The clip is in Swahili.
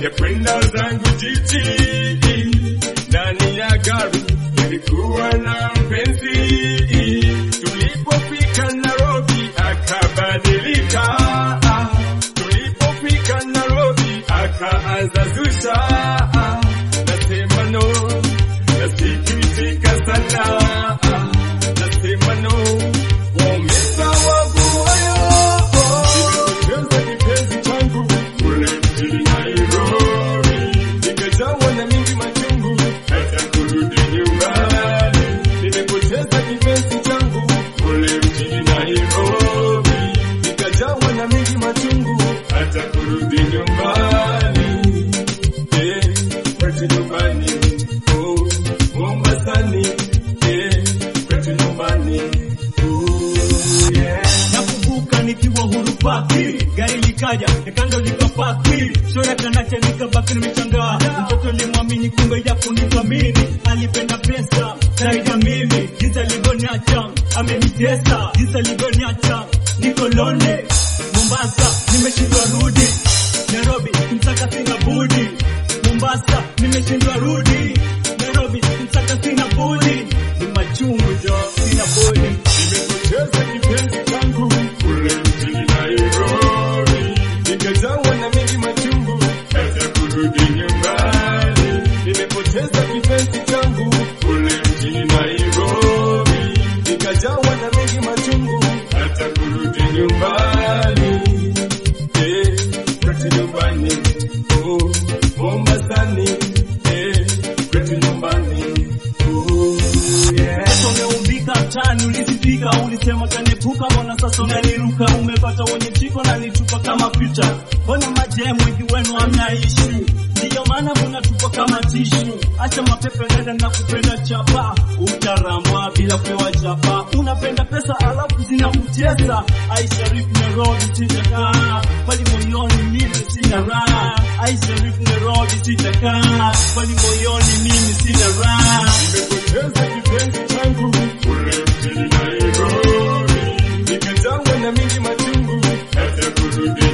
nikakwenda zangu jiji ndani ya gari nilikuwa na mpenzi tulipofika Nairobi akabadilika tulipofika Nairobi akaanza zusha nasema no nasikitika sana nasema no wameza wangu wayo nimepoteza kipenzi changu kule mjini Nairobi nikajawa na mingi machungu hata kurudi nyumbani nimepoteza kipenzi changu kule mjini Nairobi nikajawa na mingi machungu hata kurudi nyumbani eh, kwetu nyumbani oh, Mombasani eh, kwetu nyumbani oh, yeah. nakumbuka nikiwa huru paki gari likaja nikando likapaki shora kanacha nikabaki nimechangaa mtoto limwamini kumbe ya kunithamini alipenda pesa zaidi ya mimi jinsi alivyoniacha amenitesa jinsi alivyoniacha niko lonely Mombasa nimeshindwa rudi Nairobi mtaka sina budi Mombasa nimeshindwa rudi Nairobi mtaka sina budi ni machungu jo sina budi Nimepoteza kipenzi changu kule mjini Nairobi, nikajawa na mengi machungu hata kurudi nyumbani. Nimepoteza kipenzi changu kule mjini Nairobi, nikajawa na mengi machungu hata kurudi nyumbani. Eh, kwetu nyumbani, oh, Mombasani, eh, kwetu nyumbani, oh, yeah. Sasa umeumbika mtaani ulizifika, ulisema kaniepuka, mbona sasa unaniruka? Umepata wenye chiko na nitupa kama picha, mbona majemu wengi wenu hamnaishi? Ndiyo maana mnatupa kama tishu. Acha mapepe nenda na kupenda chapa, utarama bila kupewa chapa. Unapenda pesa alafu zinakutesa. Aisharif Nairobi sitakaa, bali moyoni mimi sina raha. Aisharif Nairobi sitakaa, bali moyoni mimi sina raha. Nimepoteza kipenzi changu kule mjini Nairobi, nikajawa na mingi machungu hata kurudi